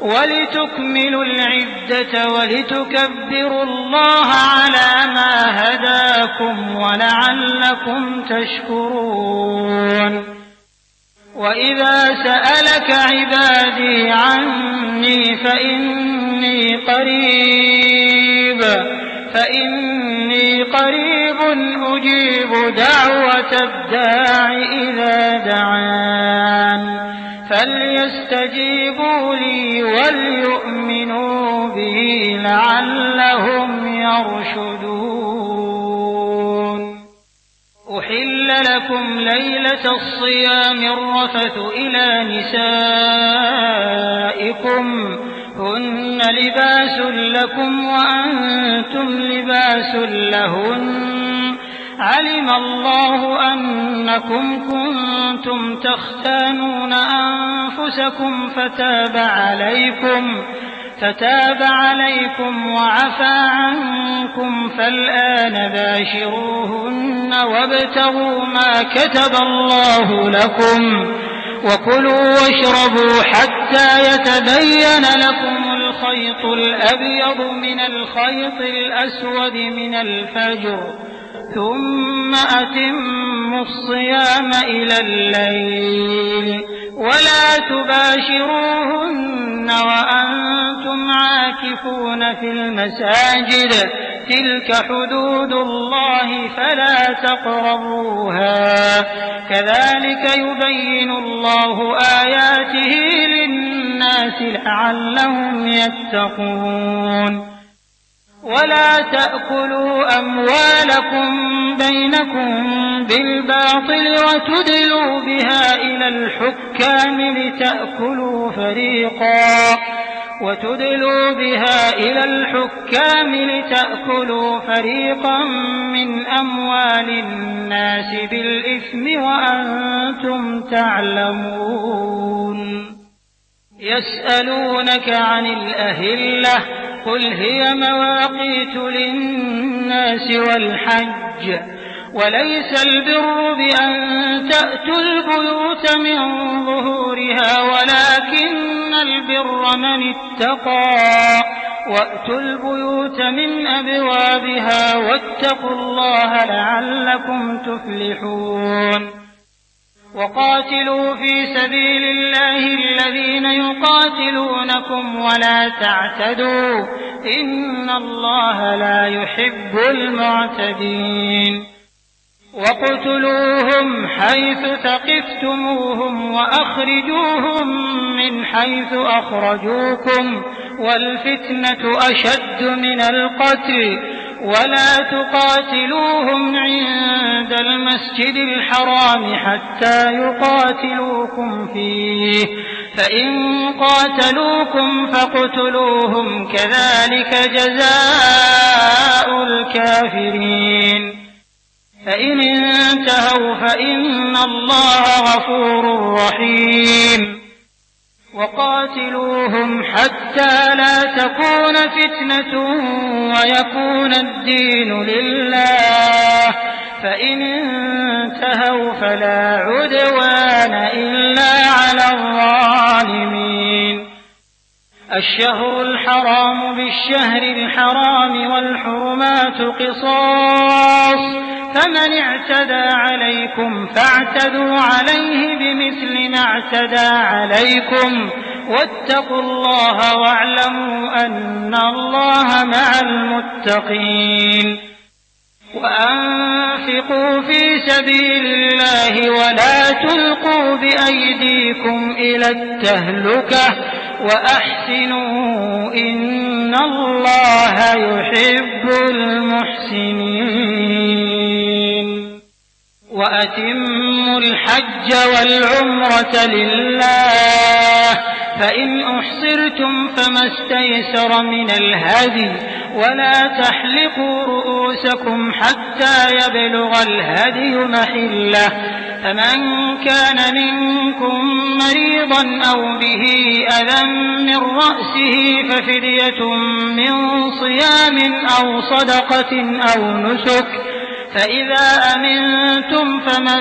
ولتكملوا العدة ولتكبروا الله على ما هداكم ولعلكم تشكرون وإذا سألك عبادي عني فإني قريب فإني قريب أجيب دعوة الداع إذا دعان فليستجيبوا لي وليؤمنوا بي لعلهم يرشدون أحل لكم ليلة الصيام الرفث إلى نسائكم هن لباس لكم وأنتم لباس لهن علم الله أنكم كنتم تختانون أنفسكم فتاب عليكم فتاب عليكم وعفى عنكم فالآن باشروهن وابتغوا ما كتب الله لكم وكلوا واشربوا حتى يتبين لكم الخيط الأبيض من الخيط الأسود من الفجر ثم أتموا الصيام إلى الليل ولا تباشروهن وأنتم عاكفون في المساجد تلك حدود الله فلا تقربوها كذلك يبين الله آياته للناس لعلهم يتقون ولا تأكلوا أموالكم بينكم بالباطل وتدلوا بها إلى الحكام لتأكلوا فريقا وتدلوا بها إلى الحكام لتأكلوا فريقا من أموال الناس بالإثم وأنتم تعلمون يسألونك عن الأهلة قل هي مواقيت للناس والحج وليس البر بأن تأتوا البيوت من ظهورها ولكن البر من اتقى وأتوا البيوت من أبوابها واتقوا الله لعلكم تفلحون وقاتلوا في سبيل الله الذين يقاتلونكم ولا تعتدوا إن الله لا يحب المعتدين وقتلوهم حيث ثقفتموهم وأخرجوهم من حيث أخرجوكم والفتنة أشد من القتل ولا تقاتلوهم عند المسجد الحرام حتى يقاتلوكم فيه فإن قاتلوكم فاقتلوهم كذلك جزاء الكافرين فإن انتهوا فإن الله غفور رحيم وقاتلوهم حتى لا تكون فتنة ويكون الدين لله فإن انتهوا فلا عدوان إلا على الظالمين الشهر الحرام بالشهر الحرام والحرمات قصاص فمن اعتدى عليكم فاعتدوا عليه بمثل ما اعتدى عليكم واتقوا الله واعلموا أن الله مع المتقين وأنفقوا في سبيل الله ولا تلقوا بأيديكم إلى التهلكة وأحسنوا إن الله يحب المحسنين وأتموا الحج والعمرة لله فإن أحصرتم فما استيسر من الهدي ولا تحلقوا رؤوسكم حتى يبلغ الهدي محله فمن كان منكم مريضا أو به أذى من رأسه ففدية من صيام أو صدقة أو نسك فإذا أمنتم فمن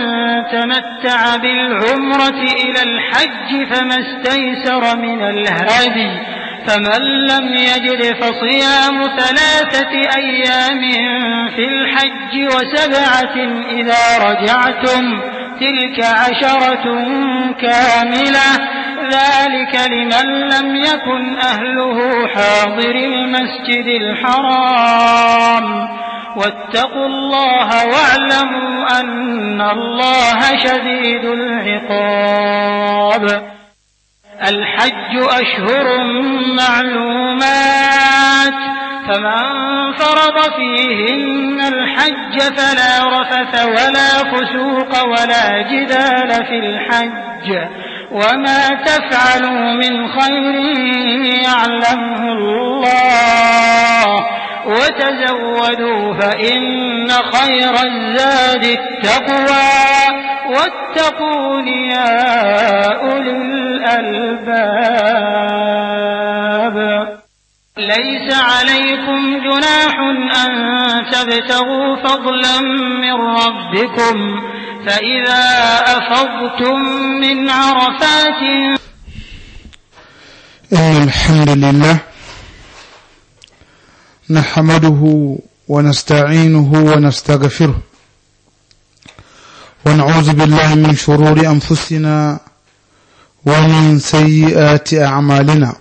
تمتع بالعمرة إلى الحج فما استيسر من الهدي فمن لم يجد فصيام ثلاثة أيام في الحج وسبعة إذا رجعتم تلك عشرة كاملة ذلك لمن لم يكن أهله حاضر المسجد الحرام واتقوا الله واعلموا أن الله شديد العقاب الحج أشهر معلومات فمن فرض فيهن الحج فلا رفث ولا فسوق ولا جدال في الحج وما تفعلوا من خير يعلمه الله وتزودوا فإن خير الزاد التقوى واتقون يا أولي الألباب ليس عليكم جناح أن تبتغوا فضلا من ربكم فإذا أفضتم من عرفات إن الحمد لله نحمده ونستعينه ونستغفره ونعوذ بالله من شرور أنفسنا ومن سيئات أعمالنا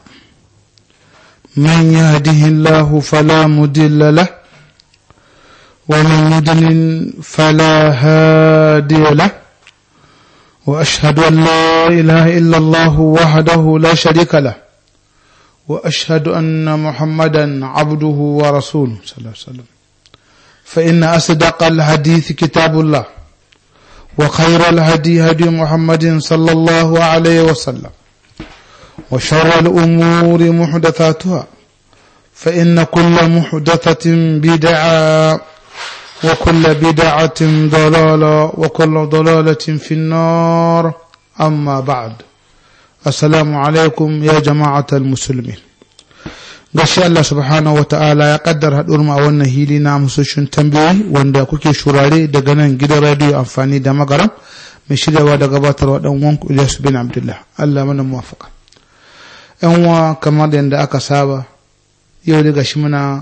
من يهده الله فلا مدل له ومن يدلل فلا هادي له وأشهد أن لا إله إلا الله وحده لا شريك له وأشهد أن محمدا عبده ورسوله صلى الله عليه وسلم فإن أصدق الحديث كتاب الله وخير الهدي هدي محمد صلى الله عليه وسلم وشر الأمور محدثاتها فإن كل محدثة بدعة وكل بدعة ضلالة وكل ضلالة في النار أما بعد السلام عليكم يا جماعة المسلمين gashi Allah subhanahu wa ta'ala ya kaddar haɗuwar mu a wannan hili na musoshin tambayoyi wanda kuke shurare daga nan gidan radiyo amfani da magaram mai shiryawa da gabatarwa dan wanku Ilyas bin Abdullah Allah mana muwafaka yan uwa kamar yadda aka saba yau da gashi muna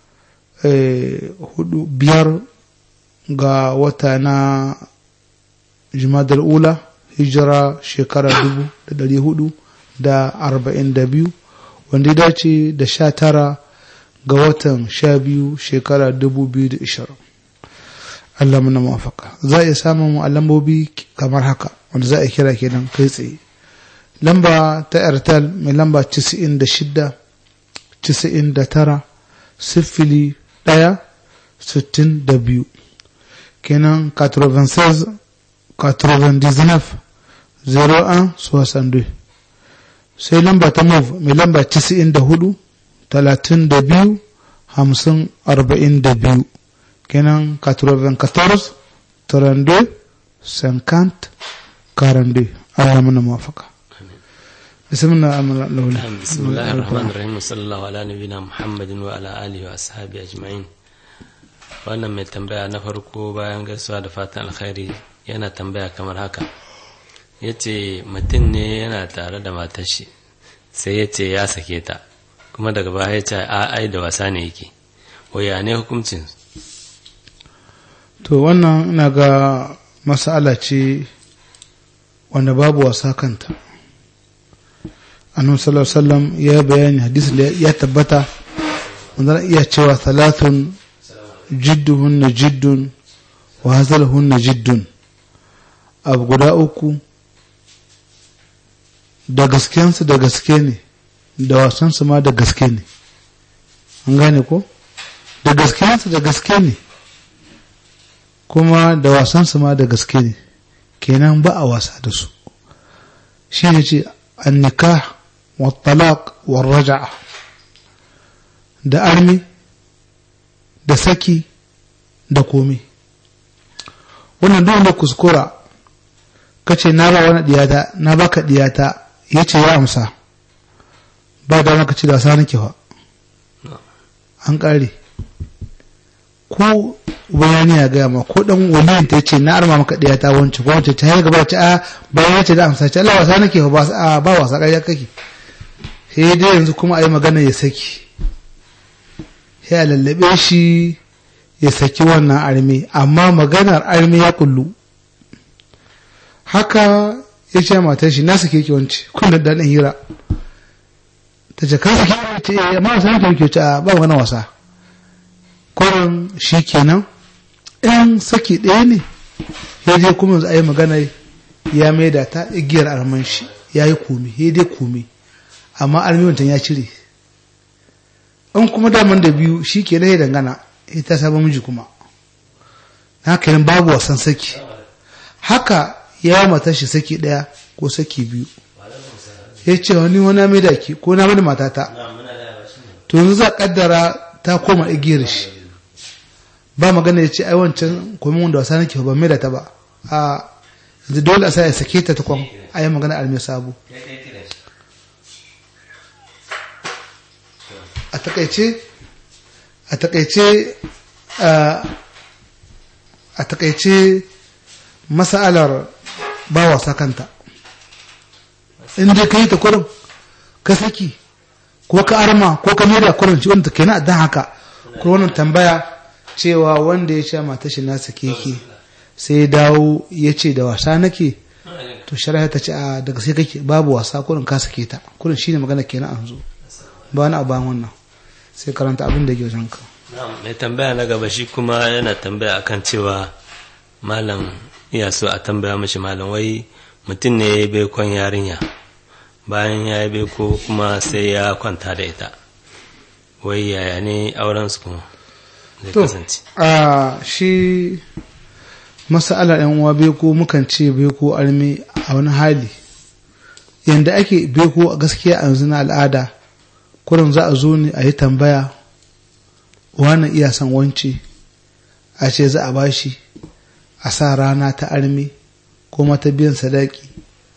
hudu biyar ga wata na jimadar ula hijira shekara dubu da dari hudu da arba'in da biyu wanda ya dace da sha tara ga watan sha biyu shekara dubu biyu da ishirin Allah muna mafaka za a iya samun mu a lambobi kamar haka wanda za a kira kenan kai tsaye lamba ta airtel mai lamba casa'in da shida casa'in da tara sifili ɗaya sittin da biyu kenan 96 99 01 62 sai lamba ta mov mai lamba 94 32 50 42 kenan 94 32 50 42 Allah mana mafaka بسم الله الرحمن الرحيم بسم الله الرحمن الرحيم وصلى الله على نبينا محمد وعلى اله واصحابه اجمعين wannan mai tambaya na farko bayan gaisuwa da fatan alkhairi yana tambaya kamar haka ya ce mutum ne yana tare da matashi sai ya ce ya sake ta kuma daga baya ya ce a ai da wasa ne yake waya ne hukuncin to wannan ina ga masala ce wanda babu wasa kanta annabi sallallahu alaihi wasallam ya bayani hadisi da ya tabbata wanda iya cewa thalathun jidduhunna jiddun wa hazalhunna jiddun abu guda uku da gaskensu da gaske ne da wasansu ma da gaske ne an gane ko da gaskensu da gaske ne kuma da wasansu ma da gaske ne kenan ba a wasa da su shi ne ce an nikah wa talaq wa raja'a da armi da saki da komi wannan duk wanda kuskura kace na ba wani diyata na baka diyata yace ya amsa ba da maka ci da sa nake fa an kare ko bayani ya gaya ma ko dan waliyin ta yace na arma maka diyata wance ko wance ta gaba ta a bayan yace da amsa ce Allah wasa nake fa ba ba wasa kai kake sai dai yanzu kuma a yi magana ya saki sai a lallabe shi ya saki wannan armi amma maganar armi ya kullu haka ya ce matar shi na sake ki wance kun da daɗin hira ta ce ka sake ki ce eh amma wasu nake ke ce a ba wani wasa kurin shi kenan in saki ɗaya ne ya je kuma yanzu a yi magana ya maida ta igiyar arman shi ya yi kome ya dai kome amma armi ya cire in kuma daman da biyu shi ke ya dangana ita sabon miji kuma haka yin babu wasan saki haka ya yi mata shi saki ɗaya ko saki biyu ya ce wani wani mai da ki ko na mani matata to yanzu za kaddara ta koma igiyar shi ba magana ya ce ai wancan komin wanda wasa nake ba mai da ta ba a yanzu dole a sa ya sake ta tukwan a yi magana almai sabo a takaice a takaice a takaice masalar ba wasa kanta in dai ka yi ta kurin ka saki ko ka arma ko ka maida kurin ci wanda kenan dan haka ko wannan tambaya cewa wanda ya sha mata shi nasa keke sai dawo ya ce da wasa nake to shari'a ta ce a daga sai kake babu wasa kurin ka sake ta kurin shine magana kenan an zo ba wani abu wannan sai karanta abin da ke wajen ka mai tambaya na gaba shi kuma yana tambaya akan cewa malam iya so a tambaya mashi malam wai mutum ne ya yi baikon yarinya bayan ya yi baiko kuma sai ya kwanta da ita wai yaya ne auren su kuma zai to kasance a shi masala yan uwa beko mukan ce beko armi a wani hali yanda ake beko a gaskiya a yanzu na al'ada kurin za a zo ne a yi tambaya wani iya son wance a ce za a bashi a sa rana ta armi ko mata biyan sadaki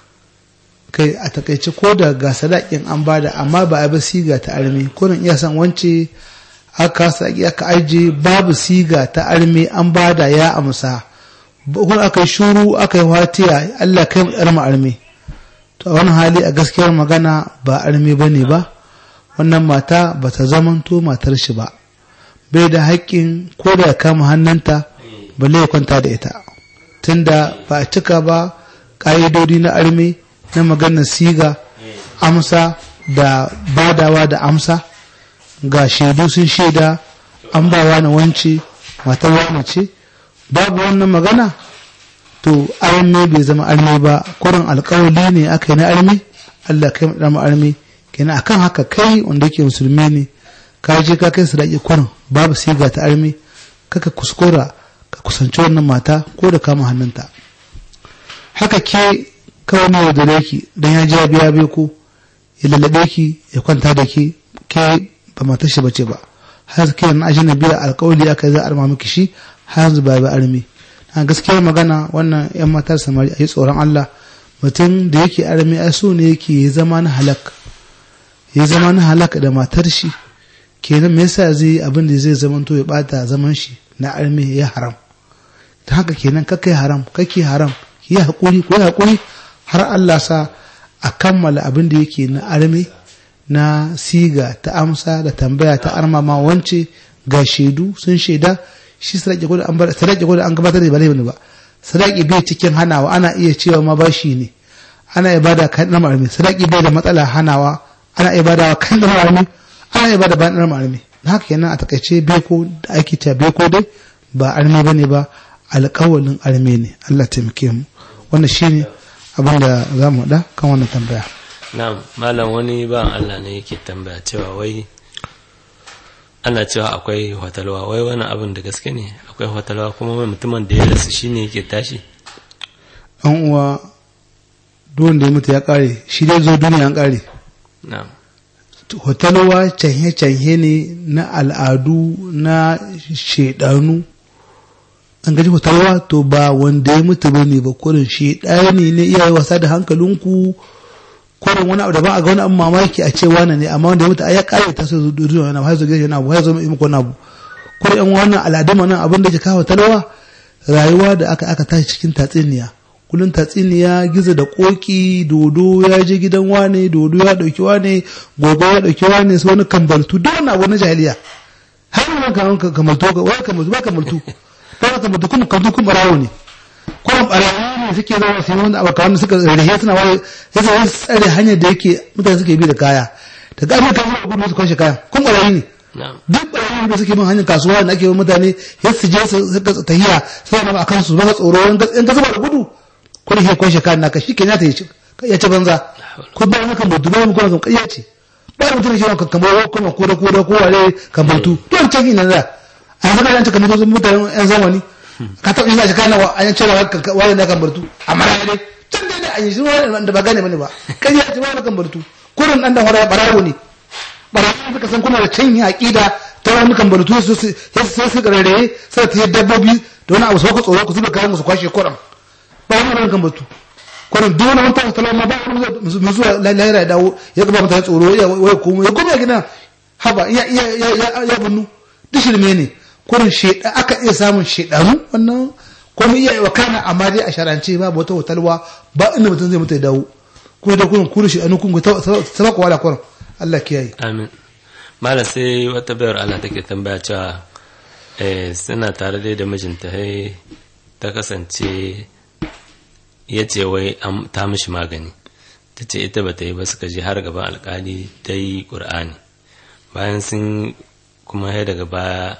kai a takaice ko da ga sadakin an bada amma ba a bi siga ta armi kurin iya son wance aka sadaki aka aje babu siga ta armi an bada ya amsa kuma aka yi shuru aka yi watiya Allah kai mu tsarma armi to a wani hali a gaskiyar magana ba armi bane ba wannan mata ba ta zamanto matar shi ba bai da haƙƙin ko da ya kama hannunta balle ya kwanta da ita tunda ba a cika ba ƙa'idodi na armi na maganar siga amsa da badawa da amsa ga shaidu sun shaida an ba wani wance matar wani ce babu wannan magana to arme bai zama arme ba kurin alkawali ne aka yi na arme Allah kai mu arme kenan akan haka kai wanda yake musulmi ne ka je ka kai sadaki kurin babu siga ta arme kaka kuskura ka kusanci wannan mata ko da kama hannunta haka ke kawai ne da ki dan ya ja biya bai ko ya lallabe ki ya kwanta da ke ke ba matar shi bace ba har ke na ajina biya alkawali aka za a arma miki shi har yanzu ba ba arme a gaskiyar magana wannan yan matar samari a yi tsoron Allah mutum da yake arme a so ne yake ya zama na halak ya zama na halak da matar shi kenan me yasa zai abin da zai zama to ya bata zaman shi na arme ya haram ta haka kenan kakai haram kake haram ki yi hakuri ko hakuri har Allah sa a kammala abin da yake na arme na siga ta amsa da tambaya ta armama wance ga shaidu sun shaida shi sadaki ko da an bar sadaki ko da an gabatar da ba laifi ba sadaki bai cikin hanawa ana iya cewa ma bashi ne ana ibada kan dan marmi sadaki bai da matsala hanawa ana ibada kan dan marmi ana ibada bayan dan marmi haka kenan a takaice beko da ake ta beko dai ba arme bane ba alƙawalin arme ne Allah taimake mu wannan shine abin da za mu da kan wannan tambaya na'am malam wani ba Allah ne yake tambaya cewa wai ana cewa akwai hotalwa wai wani abin da gaske ne akwai hotalwa kuma mai mutumin da ya rasu shine yake tashi an uwa duwan da ya mutu ya kare shi dai zo duniya an kare na'am hotalwa canhe-canhe ne na al'adu na shaidanu an gaji hotalwa to ba wanda ya mutu ba ne ba kurin shaidani ne iyaye wasa da hankalinku kurin wani abu da ba a ga wani abu mamaki a ce wani ne amma wanda ya mutu a ya kare ta sai zuwa wani abu har zuwa wani abu har zuwa muku wani abu kurin yan wannan al'adun nan abin da ke kawo talwa rayuwa da aka aka tashi cikin tatsuniya kullum tatsiniya gizo da koki dodo ya je gidan wane dodo ya dauki wane gogo ya dauki wane sai wani kambaltu duk wani abu na jahiliya har wani kan kamaltu ga wai kamaltu ba kamaltu ba kamaltu kuma kamaltu kuma barawo ne kuma barawo ne suke zama sai wanda abu kawai suka rahe suna wai sai sai tsare hanyar da yake mutane suke bi da kaya da ga amma kan gudu su kwashe kaya kuma barawo ne duk barawo da suke bin hanyar kasuwa da ake yi mutane ya su je su tahiya sai na ba kansu ba tsoro in ga zuba da gudu ko da ke kwashe kayan naka shi ke ya ta ya ci banza ko ba wani kan mutu ba wani kuma kan ce ba mutum shi kan kamar kuma ko da ko da ko wale kan mutu don can ina da a yanzu kan yanci kamar sun mutanen yan zamani ka taɓa yin shi kana a yan cewa wale na kan mutu amma na dai can dai da an yi shi da ba gane bane ba kan ya ci wale kan mutu kurin dan da hora barawo ne barawo suka san kuna da can yi aqida ta wani kan mutu sai su garare sai ta yi dabbobi da wani abu sauka tsoro ku zuba kayan su kwashe kuran ba wani ran kan batu kwanan duk wani mutum ta lamma ba wani mai zuwa lahira ya dawo ya gaba mutane tsoro ya waya komo ya koma gina haba ya ya ya ya bunnu duk shirme ne kwanan sheda aka iya samun shedanu wannan kuma iya wa kana amma dai a sharance ba wata hotalwa ba inda mutum zai mutu ya dawo kuma da kunan kuri shedanu kun ga sabaka wala kwanan Allah kiyaye amin mala sai wata bayar Allah take tambaya cewa suna tare dai da mijinta ta kasance ya ce wai ta mishi magani ta ce ita ba ta yi ba suka je har gaban alkali ta yi ƙur'ani bayan sun kuma ya daga baya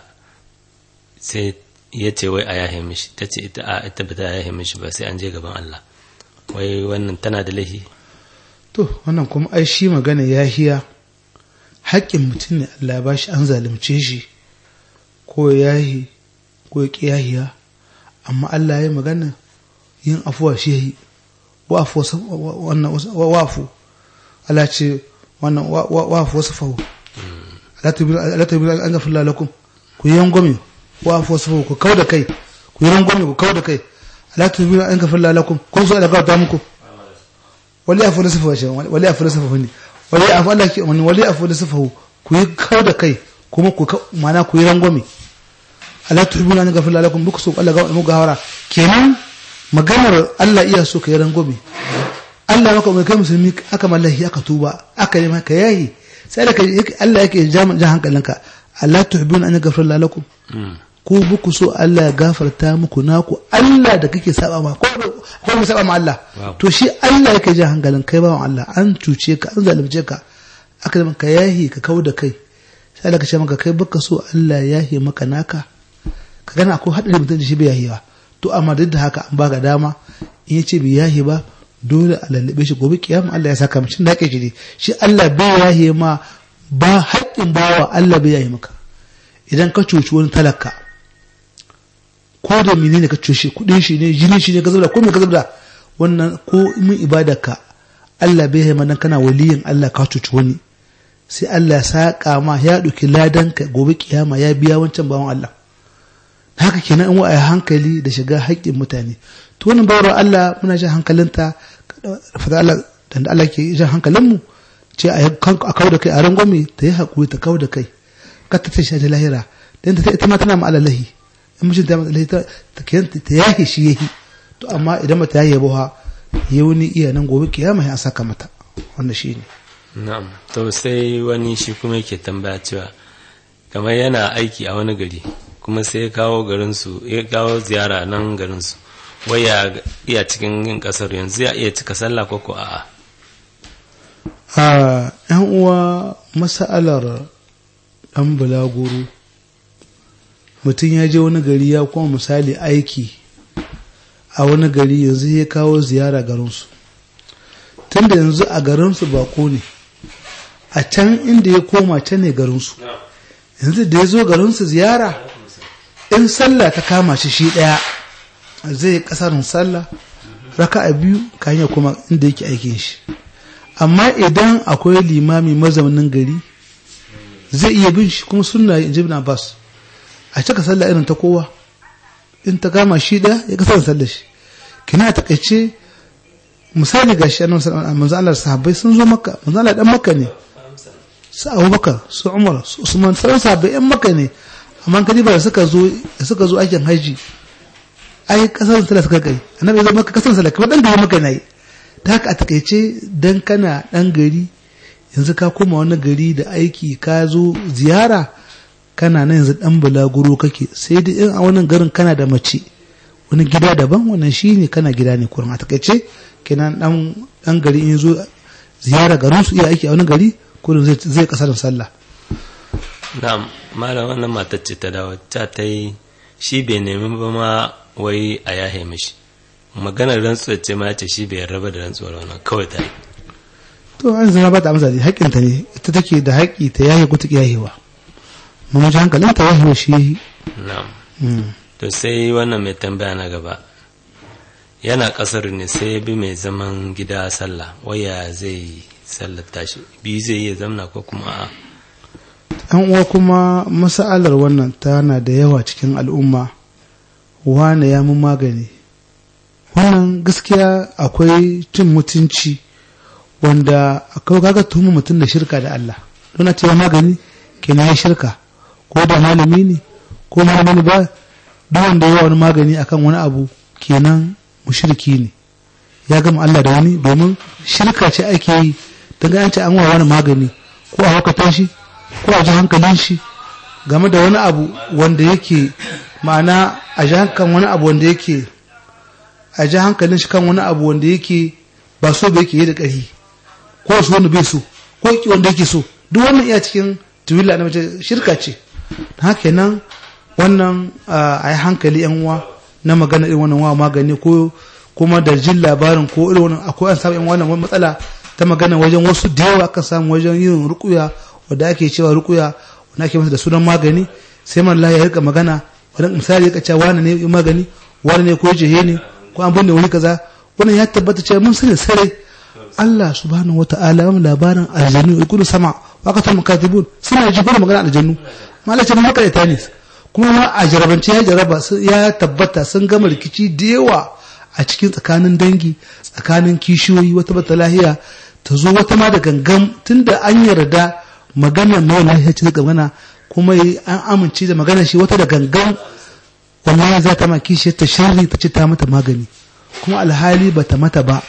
sai ya ce wai a yahe mishi ta ce ita a ita ba ta yahe mishi ba sai an je gaban Allah wai wannan tana da laifi to wannan kuma ai shi magana yahiya haƙƙin mutum ne Allah ya bashi an zalunce shi ko yahi ko ya yahiya amma Allah ya magana yin afuwa shi yi wafu wafu Allah ce wannan wafu wasu fahu Allah ta bi an gafi lalakun ku yi rangwame wafu wasu fahu ku kau da kai ku yi rangwame ku kau da kai Allah ta bi an gafi lalakun kun so da gauta muku wali afu da sufa wali afu da sufa ne wali afu Allah ke wani wali afu da sufa ku yi kau da kai kuma ku mana ku yi rangwame Allah ta bi an gafi lalakun buku so Allah ga mu gawara kenan maganar Allah iya so ka yi rangwame Allah maka mai kai musulmi aka mallahi aka tuba aka yi maka yayi sai da Allah yake jan hankalinka Allah tuhibbuna an yaghfir lakum ku buku so Allah ya gafarta muku naku Allah da kake saba ma ko ko mu saba ma Allah to shi Allah yake jan hankalin kai bawan Allah an cuce ka an zalunce ka aka yi maka yahi ka kau da kai sai Allah ka ce maka kai baka so Allah ya yahi maka naka ka gana ko hadari mutum da shi bai yahi ba to amma duk da haka an baka dama in ya ce bai yahi ba dole a lallabe shi gobe kiyama Allah ya saka mishi da shi ne shi Allah bai yahi ma ba haƙƙin bawa Allah bai yahi maka idan ka cuci wani talaka ko da menene ka cuci kudin shi ne jinin shi ne ka zubda ko me ka zubda wannan ko mun ibadarka Allah bai yahi ma kana waliyin Allah ka cuci wani sai Allah ya saka ma ya ɗauki ladanka gobe kiyama ya biya wancan bawan Allah haka kenan in wa'ayi hankali da shiga haƙƙin mutane to wannan bawar Allah muna jan hankalinta fata Allah dan Allah ke jan hankalinmu ce a kawo da kai a rangwame ta yi haƙuri ta kawo da kai ka ta tashi da lahira dan ta ita ma tana ma alalahi in mijin ta malahi ta ta yahi shi yahi to amma idan mata yahi ba ya wani iya nan gobe kiyama ya saka mata wannan shine na'am to sai wani shi kuma yake tambaya cewa kamar yana aiki a wani gari kuma sai ya kawo garinsu ya kawo ziyara nan garinsu wai ya iya cikin yin kasar yanzu ya iya cika sallah ko ko a'a a yan uwa masa'alar dan bulaguro mutum ya je wani gari ya kuma misali aiki a wani gari yanzu ya kawo ziyara garinsu tunda yanzu a garinsu bako ne a can inda ya koma can ne garinsu yanzu da ya zo garinsu ziyara in sallah ta kama shi shi ɗaya zai kasarin sallah raka a biyu kan kuma inda yake aikin shi amma idan akwai limami mazaunin gari zai iya bin shi kuma sunna in ji Abbas a cika sallah irin ta kowa in ta kama shi ɗaya ya kasar sallah shi kina a takaice misali ga shi annabi manzo Allah sahabbai sun zo makka manzo Allah dan makka ne su Abubakar su Umar su Usman sauran sahabbai yan makka ne amma kadi ba da suka zo da suka zo aikin haji ai kasar sallah suka kai annabi ya zama kasar sallah kuma dan gari maka nayi ta haka a takaice dan kana dan gari yanzu ka koma wani gari da aiki ka zo ziyara kana nan yanzu dan bulaguro kake sai dai in a wannan garin kana da mace wani gida daban wannan shine kana gida ne kurin a takaice kenan dan dan gari in zo ziyara garin su iya aiki a wani gari kurin zai zai kasar sallah na'am malam wannan matar ce ta dawo ta ta yi shi bai nemi ba ma wai a yahe mishi maganar rantsuwar ce ma ce shi bai raba da rantsuwar wannan kawai ta yi to an zama ba ta amsa da haƙƙinta ne ita take da haƙƙi ta yahe ko ta yahewa mun ji hankalin ta yahewa shi na'am mm. to sai wannan mai tambaya na gaba yana kasar ne sai ya bi mai zaman gida sallah waya zai sallar tashi biyu zai iya zamna ko kuma a an uwa kuma masa'alar wannan tana da yawa cikin al'umma wane ya mun magani wannan gaskiya akwai cin mutunci wanda akwai kaga tuhuma mutum da shirka da Allah don a cewa magani kenan ya shirka ko da malami ne ko malami ba duk wanda ya wani magani akan wani abu kenan mushriki ne ya gama Allah da wani domin shirka ce ake yi daga an ce an wa wani magani ko a hukata shi ko a ji hankalin shi game da wani abu wanda yake ma'ana a ji hankalin wani abu wanda yake a ji hankalin shi kan wani abu wanda yake ba so ba yake yi da ƙarfi ko su wanda bai so ko ki wanda yake so duk wannan iya cikin tuwila na mace shirka ce haka nan wannan a yi hankali yan uwa na magana irin wannan wa magani ko kuma da jin labarin ko irin wannan akwai an samu yan wannan matsala ta magana wajen wasu da yawa aka samu wajen yin rukuya wanda ake cewa rukuya wanda ake masa da sunan magani sai man ya rika magana wani misali ya kace wani ne magani wani ne ko jihe ne ko an binne wani kaza wannan ya tabbata cewa mun sani sarai Allah subhanahu wata'ala ya labarin aljannu ya kudu sama wa ka tamu katibun suna ji fara magana aljannu malai ce mun makarita ne kuma ma a jarabance ya jaraba ya tabbata sun gama rikici da yawa a cikin tsakanin dangi tsakanin kishiyoyi wata bata lahiya ta zo wata ma da gangan tunda an yarda magana mai lahiya ce ga magana kuma an amince da magana shi wata da gangan wallahi za ta ma kishiyar ta sharri ta ce ta mata magani kuma alhali bata mata ba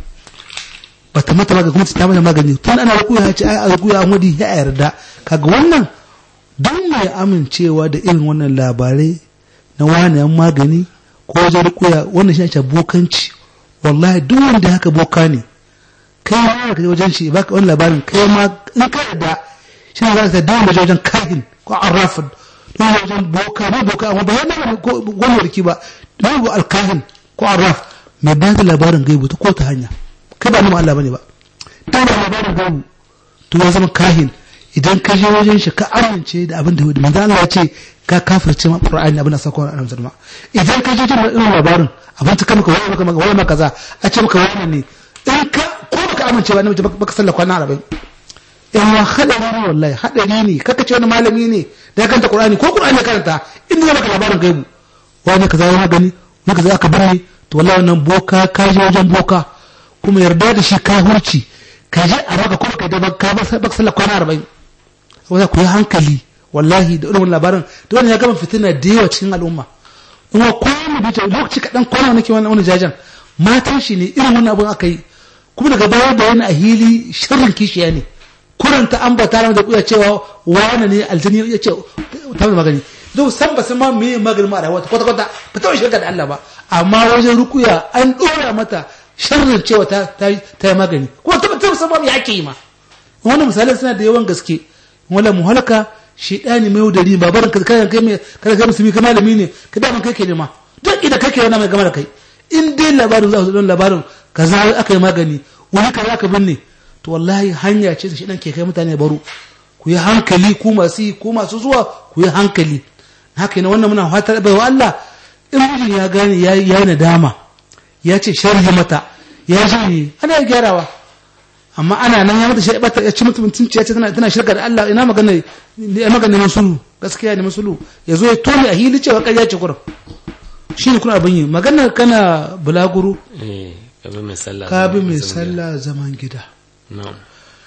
bata mata magani kuma ta mata magani tun ana rukuya ya ce ai a rukuya an wadi ya yarda kaga wannan don mai amincewa da irin wannan labarai na wani magani ko wajen rukuya wannan shi ake bokanci wallahi duk wanda haka boka ne kai ma ka je wajen shi baka wani labarin kai ma in ka yarda shi ne za ka dawo wajen wajen kahin ko arrafin don wajen boka ne boka amma ba yana ko gwani warki ba don alkahin ko arraf mai ba da labarin gaibu ta ko ta hanya kai ba nima Allah bane ba ta da labarin gaibu to ya zama kahin idan ka je wajen shi ka amince da abin da manzo Allah ya ce ka kafirce ma Qur'ani abin da sako a nan zalma idan ka je jin irin labarin abin ta maka wani maka wani maka kaza a ce maka wani ne in ka ko baka amince ba ne baka sallah kwana 40 in wa hadari ne wallahi hadari ne kaka ce wani malami ne da ya kanta Qur'ani ko Qur'ani ya karanta in zai maka labarin gaibu wani kaza ya magani maka za ka bane to wallahi wannan boka ka je wajen boka kuma yarda da shi ka hurci ka je a baka kuma ka da baka baka sallah kwana 40 wanda ku yi hankali wallahi da irin labarin da wannan ya gama fitina da yawa cikin al'umma kuma kwana da lokaci kaɗan kwana nake wannan wani jajan matan shi ne irin wannan abin aka yi kuma daga baya da wani a hili sharrin kishiya ne kuranta an ba tare da kuya cewa wani ne aljani ya ce ta mai magani don san ba san ma me magani ma a rayuwa kwata kwata ba ta shirka da Allah ba amma wajen rukuya an ɗora mata sharrin cewa ta ta yi magani kuma ta ta san ma me ake yi ma wannan misalan suna da yawan gaske wala muhalaka shedani mai yaudari ba barin ka kai kai mai kada kai musulmi kai malami ne ka da kai ke nema duk idan kake wannan mai gama da kai in dai labarin za su don labarin kaza aka yi magani wani kaza aka binne to wallahi hanya ce da shedan ke kai mutane baro ku yi hankali ku masu yi ku masu zuwa ku yi hankali haka ne wannan muna fatar bai wa Allah in mijin ya gane ya yi nadama ya ce sharhi mata ya ji ana gyarawa amma ana nan ya mata shi bata ya ci mutum mutunci ya ce tana tana shirka da Allah ina magana ne magana ne sulu gaskiya ne musulu ya zo ya tone a hili cewa ƙarya ce kurum shi ne kuna abin yi magana kana bulaguro eh kabi mai sallah ka bi mai zaman gida. sallah zaman gida na'am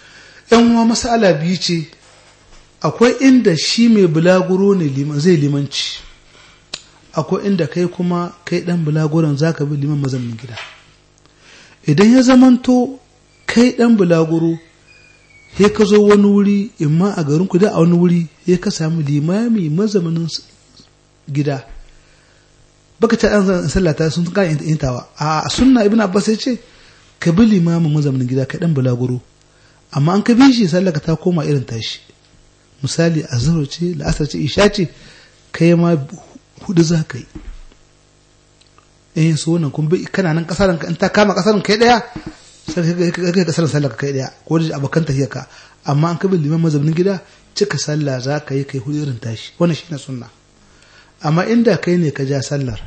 yan uwa masala biyu ce akwai inda shi mai bulaguro ne liman zai limanci akwai inda kai kuma kai dan bulaguron zaka bi liman mazaunin gida idan ya zamanto kai dan bulaguro he ka zo wani wuri imma a garin ku da a wani wuri he ka samu limami mazaunin gida baka ta an sallata sun ka intawa a sunna ibn abbas ya ce ka bi limamin mazaunin gida kai dan bulaguro amma an ka bi shi sallaka ta koma irin tashi misali azhar ce la'asar ce isha ce kai ma hudu za ka yi eh so wannan kun bi kana nan kasaran in ta kama kasaran kai daya sai kai kasaran sallah kai daya ko da abokan tafiya ka amma an kabi liman mazaunin gida cika sallah za ka yi kai hudu irin tashi wannan shine sunna amma inda kai ne ka ja sallar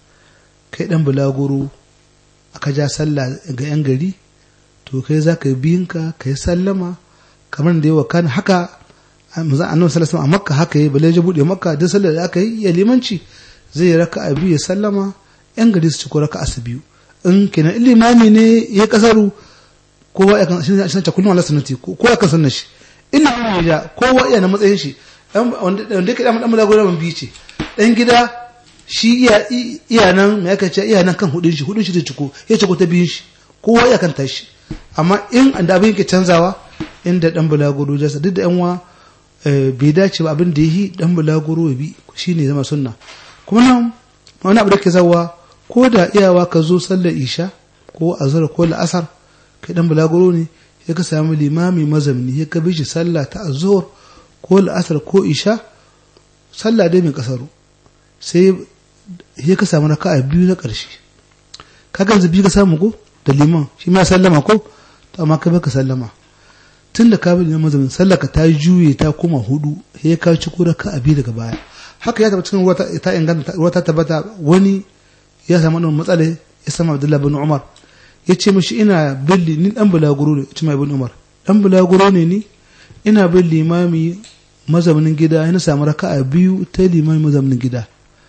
kai dan bulaguro aka ja sallah ga yan gari to kai za ka yi biyinka ka yi sallama kamar da yawa kan haka annabi sallallahu alaihi a makka haka yi bale ya bude makka duk sallar da aka yi ya limanci zai raka a biyu ya sallama yan gari su ci ko raka su biyu in kenan limami ne ya kasaru kowa ya kan shi ne kullum Allah sunnati ko ya kan sunna shi ina ne ya kowa ya na matsayin shi wanda yake dan dan mulago ban biyu ce dan gida shi iya iya nan me yake ce iya nan kan hudun shi hudun shi da ciko ya ciko ta biyun shi kowa ya kan tashi amma in da abin yake canzawa inda dan bulaguro jasa duk da yan wa bai dace ba abin da yi dan bulaguro ya bi shine zama sunna kuma nan wani abu da ke zawa ko da iyawa ka zo sallar isha ko azhar ko la'asar kai dan bulaguro ne ya ka samu limami mazamni ya ka bi shi sallah ta azhar ko la'asar ko isha sallah dai mai kasaru sai ya ka samu raka'a biyu na ƙarshe ka ganzu biyu ka samu ko da liman shi ma sallama ko to amma ka baka sallama tun da ka bi liman mazamin sallah ka ta juye ta koma hudu sai ya ka ci ko raka'a biyu daga baya haka ya tabbata cikin ruwa ta inganta ruwa ta tabbata wani ya samu wannan matsala ya sama Abdullahi bin Umar ya ce mishi ina billi ni dan bulaguro ne ce mai bin Umar dan bulaguro ne ni ina bin limami mazaunin gida yana samu raka'a biyu ta limami mazaunin gida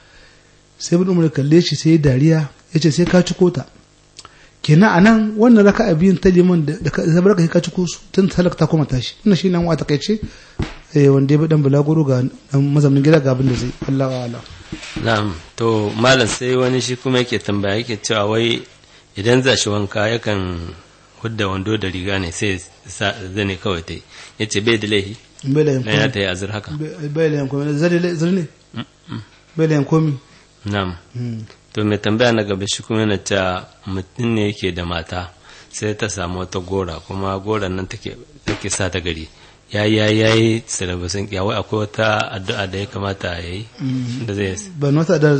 sai bin Umar kalle shi sai dariya ya ce sai ka ci kota kenan a nan wannan raka'a biyun ta liman da ka zabar ka ka ci ko su tun talaka ta koma tashi wannan shi nan wa takaice wanda ya bi dan bulaguro ga mazaunin gida ga abin da zai Allah wa Allah na'am to malam sai wani shi kuma yake tambaya yake cewa wai idan za shi wanka yakan hudda wando da riga ne sai zane kawai ta yi ya ce bai da laihi na ya ta yi azur haka bai da yankomi zari ne bai da yankomi na'am to mai tambaya na gaba shi kuma yana cewa mutum ne yake da mata sai ta samu wata gora kuma goran nan take sa ta gari ya yi ya yi sirabasin wai akwai wata addu'a da ya kamata ya yi da zai ban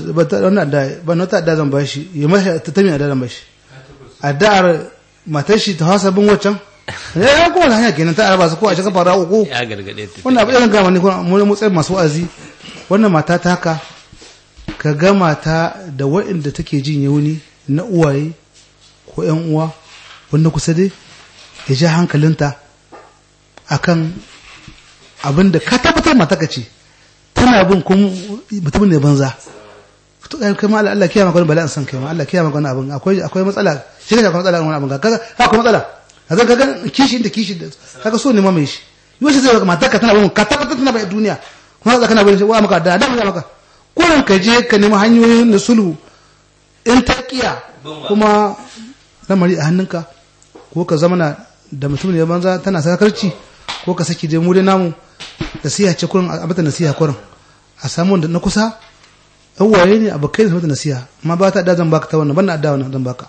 wata adda zan bashi ya mashi ta tami adda zan bashi addu'ar matar shi ta hasa bin waccan ya ya kuma hanya kenan ta araba su ko a cikin fara uku ya gargade ta wannan abu irin gama ne kuma mu mutsayin masu wa'azi wannan mata ta haka ka ga mata da waɗanda take jin yauni na uwaye ko ƴan uwa wanda kusa dai ya ja hankalinta akan abin da ka tabbatar mata ka ce tana bin kun mutumin ne banza to kai kai ma Allah Allah kiyama gani bala'in san kai ma Allah kiyama gani abin akwai akwai matsala shi ne akwai matsala wani abin kaga akwai matsala kaga kaga kishi inda kishi kaga so ne ma mai shi yau shi zai mata ka tana bin ka tabbatar tana bai duniya kuma za kana bin wa maka da da maka kurin ka je ka nemi hanyoyin da sulhu in ta kiya kuma lamari a hannunka ko ka zama da mutum ne banza tana sakarci ko ka saki je mu dai namu nasiha ce kurin a mata nasiha kurin a samu wanda na kusa yan waye ne abokai da mata nasiha amma ba ta da zan baka ta wannan ban na da wannan zan baka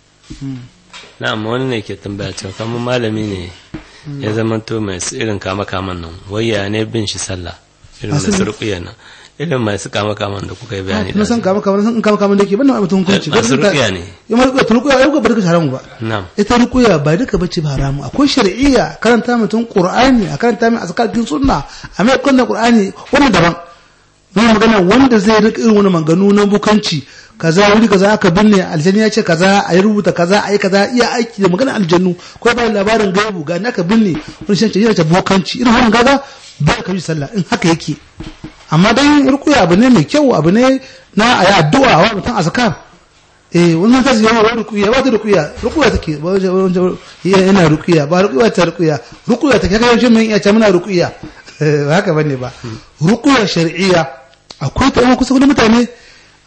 na'am wani ne ke tambaya cewa kamar malami ne ya zama to mai irin kama kaman nan wayya ne bin shi sallah irin da surƙiya nan irin masu kama kaman da kuka yi bayani na san kama kaman san kama kaman da ke ban na mutum hukunci masu ruƙiya ne ya ma ruƙiya ruƙiya ai ba duka haramu ba na'am ita ruƙiya ba duka bace ba haramu akwai shar'iyya karanta mutum qur'ani a karanta mai azkarin sunna a mai kunna qur'ani wannan daban mun magana wanda zai rika irin wani maganu na bukanci kaza wuri kaza aka binne aljanni ya ce kaza a yi rubuta kaza a yi kaza iya aiki da magana aljannu ko ba labarin gaibu ga aka binne wani shan ce yana ta bukanci irin wannan gaza ba ka yi sallah in haka yake amma dan rukuya abu ne mai kyau abu ne na a yi addu'a wa mutum azkar eh wannan ta ziyara wa rukuya ba ta rukuya rukuya take ba yana rukuya ba rukuya ta rukuya rukuya take kaga yaushe mun iya ce muna rukuya ba haka bane ba rukuya shar'iyya akwai ta kusa da mutane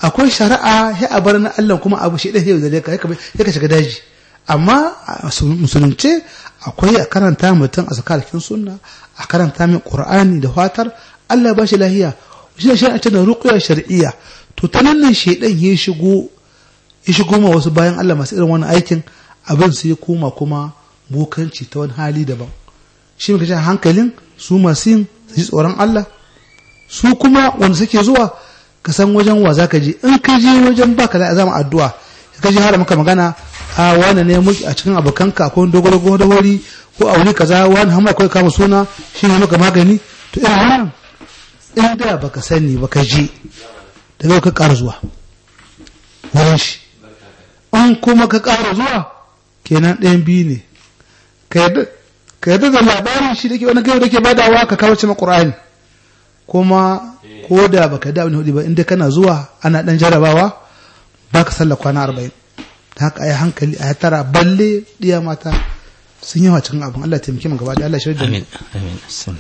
akwai shari'a ya a bar na Allah kuma abu shi ɗaya da ka ya ka shiga daji amma a musulunce akwai a karanta mutum a sakarakin sunna a karanta min qur'ani da fatar Allah ba shi lahiya shi ne shari'a da ruqya shar'iyya to ta nan nan shedan ya shigo ya shigo ma wasu bayan Allah masu irin wannan aikin abin su ya koma kuma bokanci ta wani hali daban shi muka ce hankalin su masu yin su ji tsoron Allah su kuma wanda suke zuwa ka san wajen wa za ka je in ka je wajen baka da zama addu'a ka je har maka magana a wani ne muke a cikin abokanka ko dogoro ko da wuri ko a wuri kaza wani hamma akwai kama suna shi ne maka magani to irin wannan in da baka sani baka je daga ka ƙara zuwa wurin shi in kuma ka ƙara zuwa kenan ɗayan biyu ne ka yarda da labarin shi da ke wani gaiwa da ke badawa ka kawo cima ƙur'ani kuma ko da baka da wani hudu ba inda kana zuwa ana ɗan jarabawa ba ka sallah kwana arba'in da haka ayi hankali a tara balle ɗiya mata sun yawa cikin abin Allah taimake mu gaba da Allah shirya da amin amin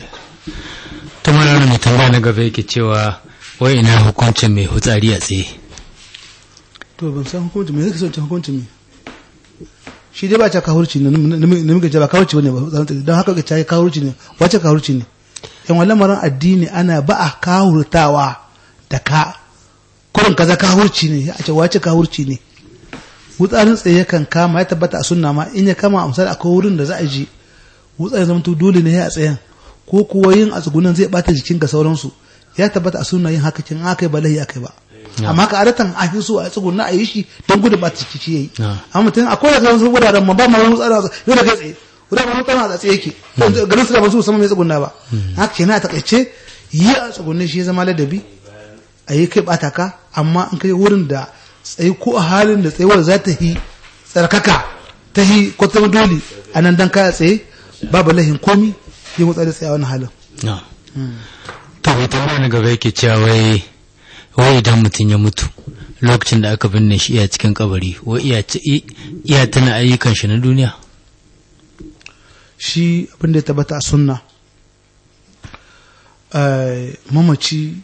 ta mana mai tambaya na gaba yake cewa wai ina hukuncin mai hutsari a tsaye to ban san hukuncin me zai son hukuncin me shi dai ba ta kahurci ne namiji ce ba kahurci bane ba don haka ga ta kahurci ne wace kahurci ne yan wallan maran addini ana ba a kahurtawa da ka kurin kaza kahurci ne a ce wace kahurci ne wutsarin tsaye kan kama ya tabbata a sunna ma in ya kama a misali akwai wurin da za a ji wutsarin zama to dole ne a tsayen ko kuwa yin a tsugunan zai bata jikin ga sauransu ya tabbata a sunna yin haka kin aka ba lahi aka ba amma ka adatan a fi so a tsuguna a yi shi don gudun bata jiki shi yayi amma mutum akwai da wasu wuraren ma ba ma wani tsara yau da kai tsaye wurin ma mutum a tsaye yake garin su da ba su sama mai tsuguna ba haka kenan a takaice yi a tsugunan shi ya zama ladabi a yi kai bata ka amma in kai wurin da tsaye ko a halin da tsayuwar za ta yi tsarkaka ta yi kwatama dole a nan dan kaya tsaye babu lahin komi yi mutsa da tsaye wani halin. to bai tambaya na gaba yake cewa wai wai idan mutum ya mutu lokacin da aka binne shi iya cikin kabari wai iya tana ayyukan shi na duniya shi abin da ya tabbata a sunna mamaci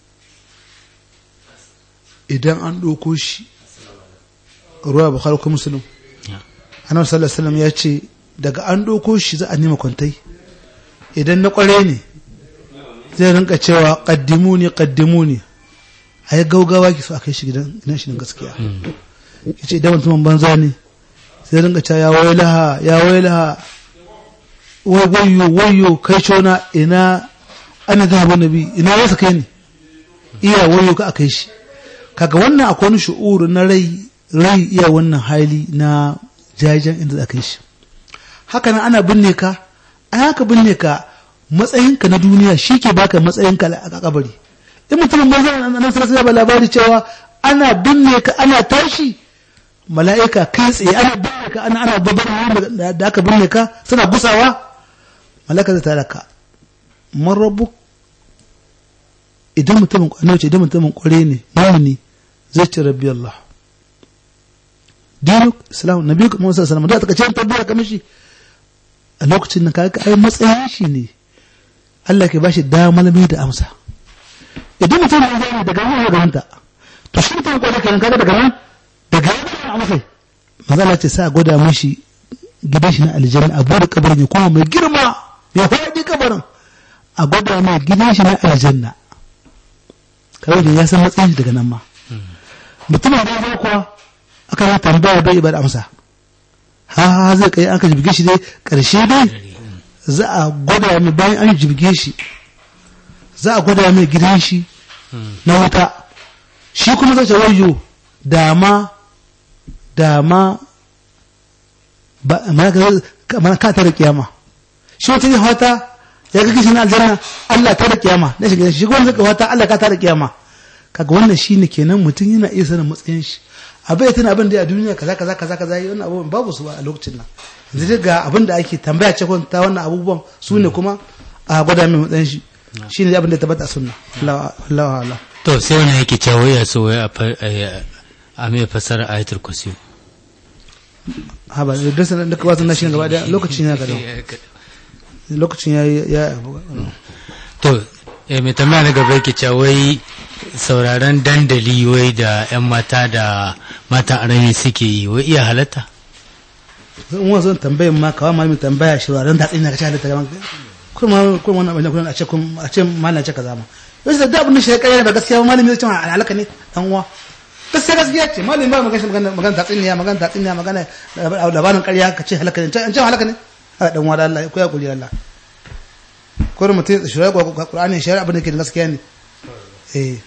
idan an ɗauko shi ruwa bukhari ko musulun annabi sallallahu alaihi ya ce daga an ɗauko shi za a nema kwantai idan na ƙware ne zai rinka cewa ƙaddimu ne ƙaddimu ne a yi gaugawa ki so a kai shi gidan shi gaskiya ya ce idan mutumin banza ne zai rinka cewa ya wailaha ya wailaha wayo wayo kai cona ina ana zaba nabi ina wasa kai ne iya wayo ka a kai shi kaga wannan akwai wani shu'uru na rai rai iya wannan hali na jajen inda za ka yi shi haka nan ana binne ka a haka binne ka matsayinka na duniya shi ke baka matsayinka a kabari in mutumin banza nan sai sai ba labari cewa ana binne ka ana tashi mala'ika kai tsaye ana binne ka ana ana babbar da aka binne ka suna gusawa mala'ika zai tare ka man rabu idan mutumin annabi idan mutumin kware ne mumini zai ce rabbi Allah dinuk islam nabi kuma sallallahu alaihi wasallam da ta kace tabbata kamar shi a lokacin nan kaga ai matsayin shi ne Allah ke bashi damar mai da amsa idan mutum ya zama daga nan ya ganta to shi mutum kware kenan kaga daga nan daga nan amsa magana ce sa gwada mishi gidan shi na aljanna a bude kabarin ya kuma mai girma mai faɗi kabarin a gwada mai gidan shi na aljanna kawai da ya san matsayin shi daga nan ma mutumin da ya kuwa aka yi tambaya bai ba da amsa ha ha zai kai aka jibge shi dai karshe dai za a gwada mai bayan an jibge shi za a gwada mai gidan shi na wuta shi kuma zai ce wayo dama dama ba mana ka tare kiyama shi wata yin wata ya ga kishin aljanna Allah ta da kiyama na shiga shi kuma zai wata Allah ka ta da kiyama kaga wannan shine kenan mutum yana iya sanin matsayin shi abai ya tana abin da a duniya kaza kaza kaza kaza yi wannan abubuwan babu su a lokacin nan yanzu ga abin da ake tambaya ce ta wannan abubuwan su ne kuma a gwada mai matsayin shi shi ne abin da ya tabbata a sunna Allah Allah to sai wani yake cewa ya so wai a mai fasara ayatul kursi ha ba da sanan da ka wasu na shi gaba da lokacin ya gado lokacin ya ya to eh mai tambaya na gaba yake cewa wai sauraron dandali wai da 'yan mata da matan arami suke yi wai iya halatta zan wani zan tambayin ma kawai malami tambaya shi ran da tsina ka ci halitta gaban kuma kuma wannan abin da a ce kun a ce malam ce kaza ma yau da da abin da shi ya kai da gaskiya malami zai ce alaka ne dan uwa gaskiya gaskiya ce malami ba magana magana magana ta tsiniya magana ta tsiniya magana labarin ƙarya ka ce halaka ne an ce halaka ne a dan uwa da Allah ko ya kuli Allah ko da mutum shi ya Qur'ani shi abin da ke da gaskiya ne eh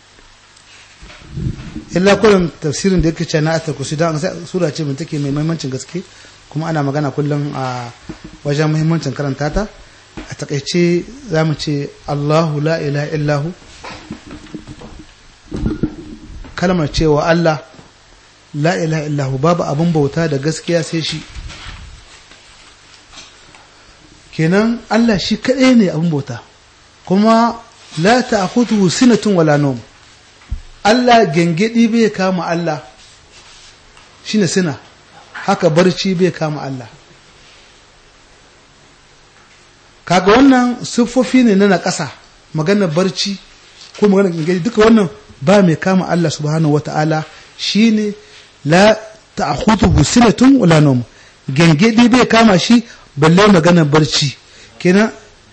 illa kullum tafsirin da yake ce na atar kusi don sura ce mai take mai muhimmancin gaske kuma ana magana kullum a wajen muhimmancin karanta ta a takaice za mu ce Allahu la ilaha illahu kalmar cewa Allah la ilaha illahu babu abin bauta da gaskiya sai shi kenan Allah shi kaɗai ne abin bauta kuma la ta'khudhu sinatun wala nawm Allah gengedi bai kama Allah shine sina haka barci bai kama Allah kaga wannan siffofi ne na ƙasa maganar barci ko maganar gengedi duka wannan ba mai kama Allah subhanahu wata'ala shine la ta'khudhu sinatun wala nawm gengedi bai kama shi balle maganar barci kenan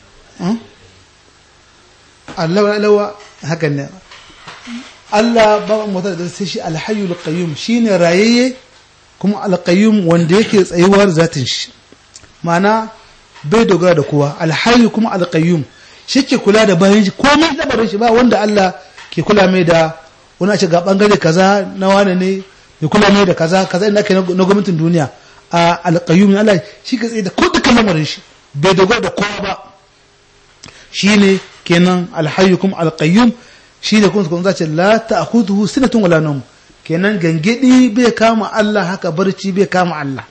Allah lawa haka ne Allah ba mu da sai shi alhayyul qayyum shine rayayye kuma alqayyum wanda yake tsayuwar zatin shi ma'ana bai dogara da kowa alhayyu kuma alqayyum shike kula da bayan shi komai labarin shi ba wanda Allah ke kula mai da wani a ce ga bangare kaza na wane ne mai kula mai da kaza kaza inda ake na gwamnatin duniya a alqayyum ne Allah shi ke tsaye da ko dukkan lamarin shi bai dogara da kowa ba shine kenan alhayyu kuma alqayyum shi da kuma kuma zace la ta'khudhu sinatun wala nawm kenan gangedi bai kama Allah haka barci bai kama Allah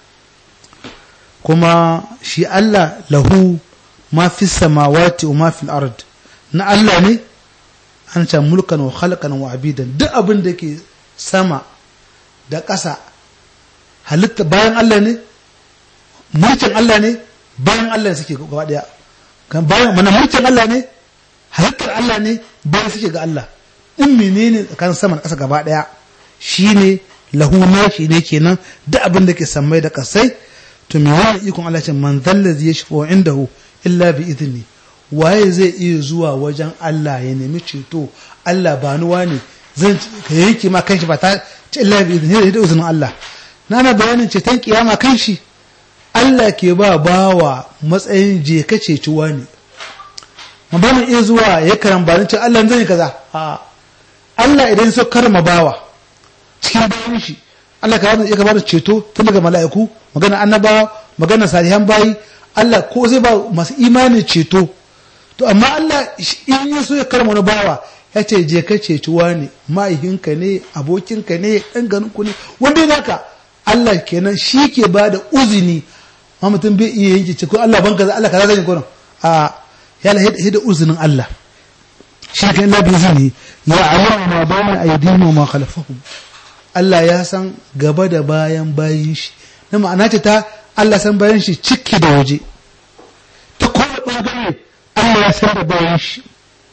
kuma shi Allah lahu ma fi samawati wa ma fi ard na Allah ne an ce mulkan wa khalqan wa abidan duk abin da ke sama da ƙasa halitta bayan Allah ne mulkin Allah ne bayan Allah suke gaba daya kan bayan mana mulkin Allah ne halittar Allah ne bayan suke ga Allah in menene tsakanin sama da ƙasa gaba daya shine lahu nashi ne kenan duk abin da ke sammai da kasai to me wani ikon Allah ce man zallazi yashfa indahu illa bi idni waye zai iya zuwa wajen Allah ya nemi ceto Allah ba ni wani zan ka yanke ma kanshi ba ta ce illa bi idni da izinin Allah na na bayanin ceton kiyama kanshi Allah ke ba bawa matsayin je ka ceci wani ma ba mu iya zuwa ya karamba ce Allah zan yi kaza a Allah idan so karma bawa cikin bayan shi Allah ka iya ka bada ceto tun daga mala'iku magana annabawa magana salihan bayi Allah ko zai ba masu imani ceto to amma Allah in ya so ya karma wani bawa ya ce je ka ceci wani ma'aihinka ne abokinka ne ɗan ganinku ne wanda ya naka Allah kenan shi ke ba da uzini ma mutum bai iya yanke ce ko Allah ban kaza Allah kaza zan yi gurin a ya la hida uzinin Allah shi kan Allah bai zini ya alamu ma bayna aydihim wa ma khalfahum Allah ya san gaba da bayan bayin shi na ma'ana ce ta Allah san bayan shi ciki da waje ta kowane bangare Allah ya san da bayan shi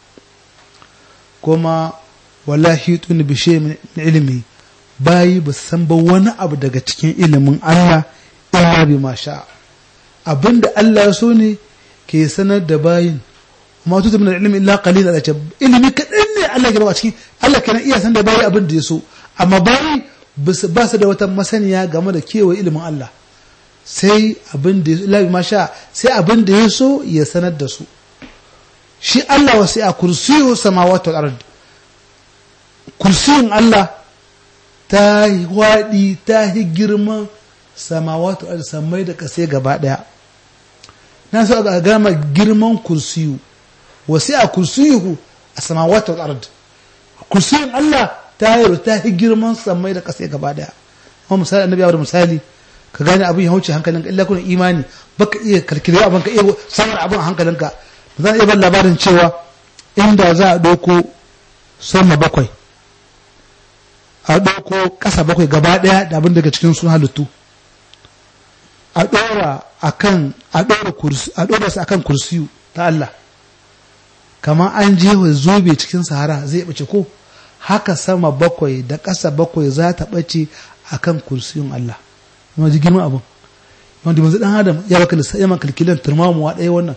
kuma wallahi tun bi shay min ilmi bayi ba san ba wani abu daga cikin ilimin Allah illa bi ma sha abinda Allah ya so ne ke sanar da bayin amma tutu min ilmi illa qalil da ce ilimi kadan ne Allah ya ba cikin Allah kana iya san da bayi abin da ya so amma bayi ba su da wata masaniya game da kewaye ilimin Allah sai abin da illa bi ma sha sai abin da ya so ya sanar da su shi Allah wasu a kursiyu samawati wal ard kursiyin Allah ta yi waɗi ta yi girman samawatu a samai da kasai gaba ɗaya na so a gama girman kursiyu wasu a kursiyu a samawatu al'ard kursiyin Allah ta yi ta yi girman samai da kasai gaba ɗaya kuma misali annabi da misali ka gane abin ya wuce hankalinka illa kuna imani baka iya karkire abin ka iya samun abin a hankalinka zan iya ban labarin cewa inda za a ɗauko sama bakwai a ɗauko ƙasa bakwai gaba ɗaya da abin daga cikin sun halittu a ɗora akan a ɗora kursi a ɗora su akan kursiyu ta Allah kamar an jefa zobe cikin sahara zai bace ko haka sama bakwai da ƙasa bakwai za ta bace akan kursiyin Allah kuma ji girman abin wanda manzo dan adam ya baka lissa ya maka kalkilan turmamuwa ɗaya wannan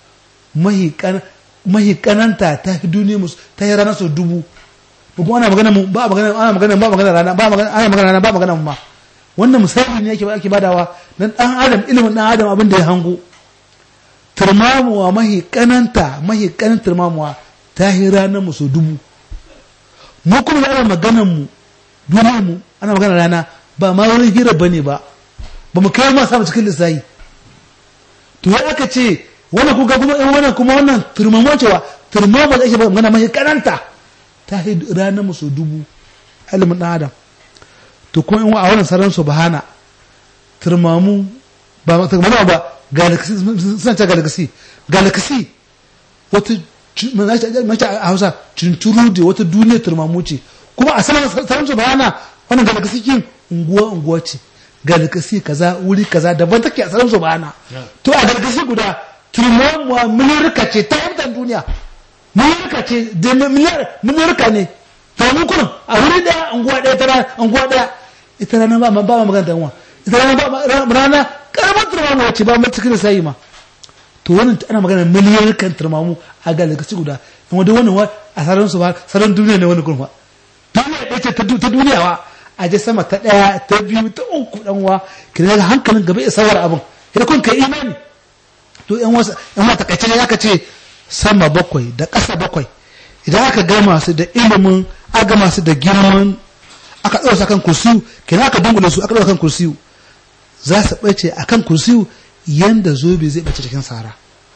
mahi kananta ta fi duniya musu ta yi ranar sau dubu ba kuma ana magana mu ba magana ana magana ba magana rana ba magana ana magana rana ba magana mu ma wannan misali ne yake ake badawa dan dan adam ilimin dan adam abin da ya hango turmamuwa mahi kananta mahi kanan turmamuwa ta yi ranar mu sau dubu mu kuma da ana maganan mu duniyar mu ana magana rana ba ma wani hira bane ba ba mu kai ma samu cikin lissahi to ya aka ce wannan kuka kuma in wannan kuma wannan turmamuwa cewa turmamuwa da ake magana mahi kananta ta yi ranar musu dubu ilimin ɗan adam to kuma in a wannan sarar subhana turmamu ba turmamu ba galaxy suna ce galaxy galaxy wata mace a hausa cincuru da wata duniya turmamu ce kuma a sanar sarar subhana wannan galaxy kin unguwa unguwa ce galaxy kaza wuri kaza daban take a sarar subhana to a galaxy guda turmamuwa milirka ce ta yantar duniya milirka ce da milirka ne to mu kun a wuri daya unguwa daya ta unguwa daya ita rana ba ba magana danwa ita rana ba rana karamar turmamu ce ba mu cikin sai ma to wannan ana magana milirkan turmamu a galaxy guda amma da wannan a saran su ba saran duniya ne wannan kurfa duniya ɗaya ce ta duniya wa a je sama ta ɗaya ta biyu ta uku dan wa kina hankalin gaba ya sawar abin idan kun kai imani to yan wasu yan wata takaice ne aka ce sama bakwai da ƙasa bakwai idan aka gama su da ilimin aka gama su da girman aka ɗaura su kan kursiyu kenan aka dungule su aka ɗaura kan kursiyu za su ɓace a kan kursiyu yanda zobe zai ɓace cikin sahara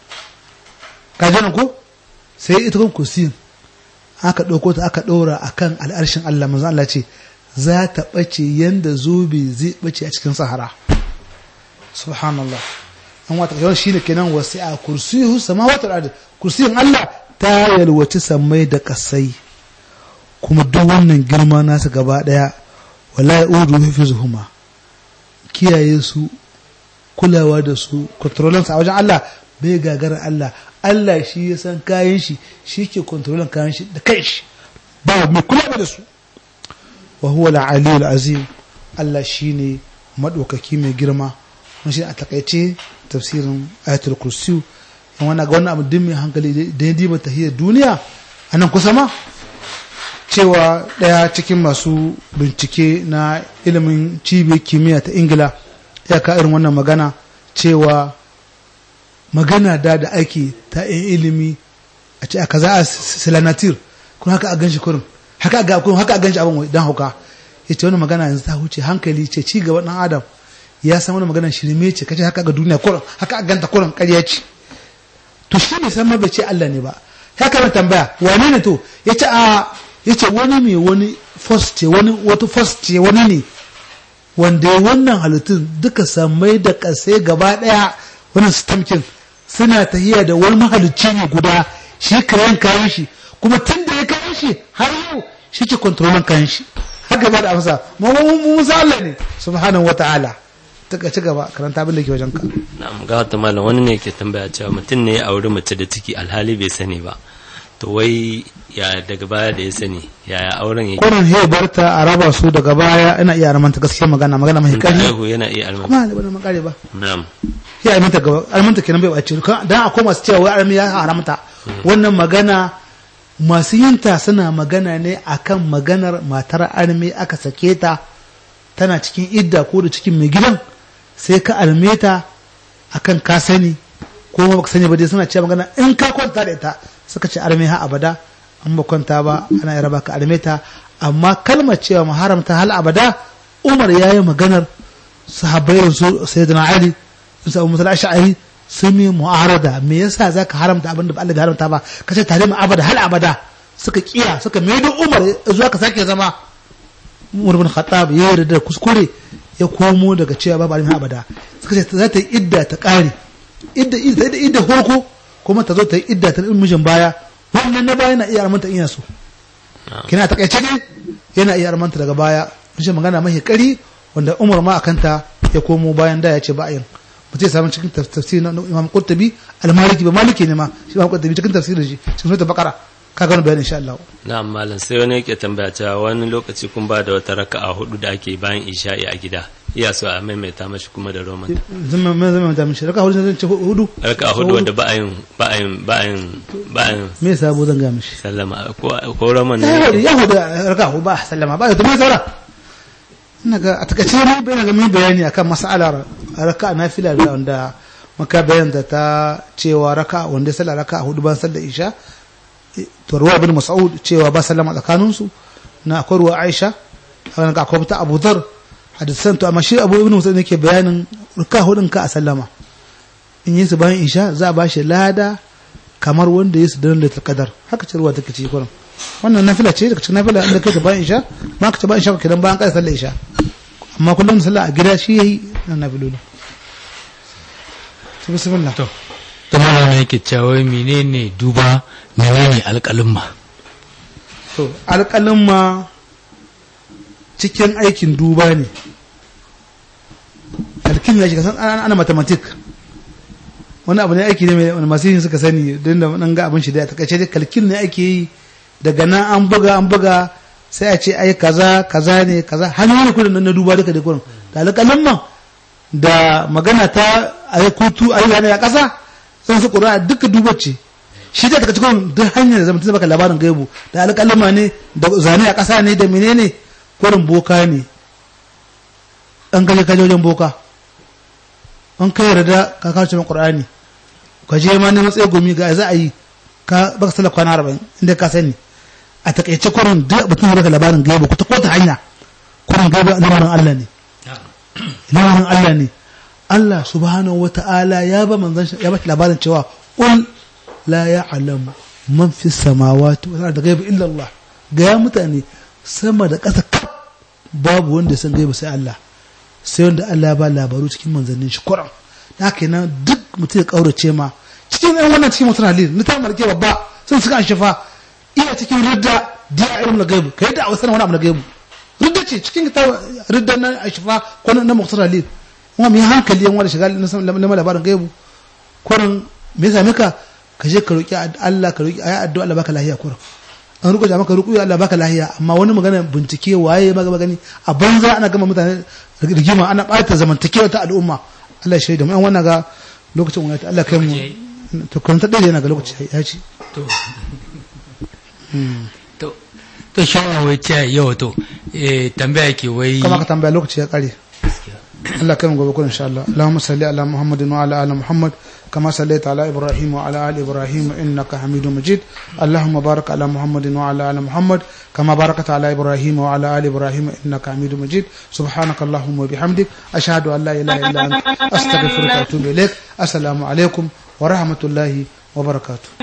ka ji ko sai ita kan kursiyin aka ɗauko ta aka ɗaura a kan al'arshin Allah manzo Allah ce za ta ɓace yanda zobe zai ɓace a cikin sahara subhanallah an wata yawan shi ne kenan wasu a kursiyu sama wata ard kursiyin Allah ta yalwaci sammai da kasai kuma duk wannan girma nasa gaba daya wallahi udu hifizuhuma kiyaye su kulawa da su kontrolin sa a wajen Allah bai gagara Allah Allah shi ya san kayan shi shi ke kontrolin kayan shi da kai shi ba mai kula da su wa huwa al-aliyyul azim Allah shine madaukaki mai girma wannan shi a takaice tafsirin ayatul kursi in wani ga wannan abu din mai hankali da ya diba tahiyar duniya a nan kusa ma cewa ɗaya cikin masu bincike na ilimin cibiyar kimiyya ta ingila ya ka irin wannan magana cewa magana da da ake ta yin ilimi a ce a kaza a silanatir kuma haka a gan shi kurin haka a gan shi abin don hauka ya ce wani magana yanzu ta huce hankali ce ci gaban ɗan adam ya san wani maganar shirme ce kace haka ga duniya kurin haka a ganta kurin ƙarya ce to shi ne san ma bai ce Allah ne ba ya kama tambaya wane ne to ya ce a ya ce wani mai wani first ce wani wata first ce wani ne wanda wannan halittun duka samai da kasai gaba daya wannan stamkin suna tahiya da wani mahalicci ne guda shi kayan kayan shi kuma tun da ya kayan shi har yau shi ke kontrolin kayan shi haka ba da amsa mu musa Allah ne subhanahu wa ta'ala ta ci gaba karanta abin da ke wajen ka na'am ga wata malam wani ne ke tambaya cewa mutum ne ya auri mace da ciki alhali bai sani ba to wai ya daga baya da ya sani yaya auren yake kurin he barta a raba su daga baya ina iya armanta gaskiya magana magana mai kari haihu yana iya almanta kuma ne bana makare ba na'am ya armanta gaba armanta kenan bai bace dan akwai masu cewa wai armi ya haramta wannan magana masu yinta suna magana ne akan maganar matar armi aka sake ta tana cikin idda ko da cikin mai gidan sai ka alme ta akan ka sani ko ba ka sani ba dai suna cewa magana in ka kwanta da ita suka ce arme ha abada an ba kwanta ba ana yara baka arme ta amma kalmar cewa mu haramta hal abada Umar ya yi maganar sahabbai su sayyidina Ali sun sa Umar ash'ari sun yi mu'arada me yasa zaka haramta abin da ba Allah bai haramta ba kace tare mu abada hal abada suka kiya suka maido Umar zuwa ka sake zama Umar bin Khattab ya yarda da kuskure ya komo daga cewa babu alimin abada suka ce za ta yi idda ta ƙare idda idda idda farko kuma ta zo ta yi idda ta mijin baya wannan na baya na iya armanta ina so kina ta kaice ne yana iya armanta daga baya shi magana mahi kari wanda Umar ma akanta ya komo bayan da ya ce ba yin mutum ya samu cikin tafsiri na Imam Qurtubi al-Maliki ba Maliki ne ma shi Imam Qurtubi cikin tafsirin shi cikin suratul Baqara ka ga bayani insha Allah na'am malam sai wani yake tambaya cewa wani lokaci kun ba da wata raka'a hudu da ake bayan isha'i a gida iya so a maimaita mashi kuma da roman zama mai zama da mishi raka hudu zan ce hudu raka'a hudu wanda ba a yin ba a yin ba a yin ba a yin me sabo zan ga mishi sallama ko ko roman ya ne hudu ya hudu raka hudu ba sallama ba to me saura ina ga a takaice ne bai ga mai bayani akan mas'alar raka nafila da wanda maka bayan da ta cewa raka wanda sallar raka hudu ban sallar isha to ruwa ibn mas'ud cewa ba sallama tsakanin su na akwai ruwa aisha wannan ka akwai ta abu dhar hadisan to amma shi abu ibn mas'ud yake bayanin raka hudun ka a sallama in yi su bayan isha za a bashi lada kamar wanda ya su dan lailatul qadar haka ce ruwa take ce kurin wannan nafila ce daga cikin nafila inda kai ta bayan isha ma ka ta bayan isha ka dan bayan kai sallar isha amma kullum sallah a gida shi yayi na nafilulu to bismillah to to mana yake cewa wai menene duba menene alƙalin ma to alƙalin ma cikin aikin duba ne alkin ya shiga san ana ana mathematic wani abu ne aiki ne mai wani masu yin suka sani don da nan ga abin shi da ta kace dai kalkin ne ake yi daga nan an buga an buga sai a ce ai kaza kaza ne kaza hanyoyin kudin nan na duba duka da kurin da alƙalin ma da magana ta ayi kutu ayi yana ya kasa sun su ƙura duka duba ce shi da daga cikin duk hanyar da zama tun baka labarin gaibu da alƙalama ne da zane a ƙasa ne da menene kwarin boka ne an gaje kaje wajen boka an kai yarda ka kawo cikin ƙur'ani ka je ma neman tsaye gumi ga za a yi ka baka sallar kwana arba'in inda ka sani a takaice kwarin duk mutum baka labarin gaibu ku ta kota hanya kwarin gaibu lamarin Allah ne lamarin Allah ne Allah subhanahu wata'ala ya ba manzon shi- ya ba labarin cewa ul la ya'lamu man fi samawati wal ardi ghaiba illa Allah ga ya mutane sama da ƙasa kaf babu wanda ya san gaiba sai Allah sai wanda Allah ya ba labaru cikin manzannin shi Qur'an da haka nan duk mutum ya kaurace ma cikin ɗan wannan cikin mutum halil ni ta malke babba sun suka an shafa iya cikin ridda diya ilmin gaibu kai da a wasu wani abu na gaibu ridda ce cikin ta ridda na ashifa ko na muktar halil kuma mai hankali yan wani shiga na labarin gaibu kurin me ya same ka ka je ka roki Allah ka roki ayi addu'a Allah baka lahiya kurin an rubuta maka ruku Allah baka lahiya amma wani magana bincike waye maga magani a banza ana gama mutane rigima ana bata zamantakewa ta al'umma Allah ya shaida mu yan wannan ga lokacin wani Allah kai mu to kan ta dade yana ga lokaci ya ci to to to shawara wai ce yau to eh tambaya ke wai kama ka tambaya lokaci ya kare Allah kai mu gobe kun insha Allah Allahumma salli ala Muhammadin wa ala ali Muhammad كما صليت على إبراهيم وعلى آل إبراهيم إنك حميد مجيد اللهم بارك على محمد وعلى آل محمد كما باركت على إبراهيم وعلى آل إبراهيم إنك حميد مجيد سبحانك اللهم وبحمدك أشهد أن لا إله إلا أنت أستغفرك وأتوب إليك السلام عليكم ورحمة الله وبركاته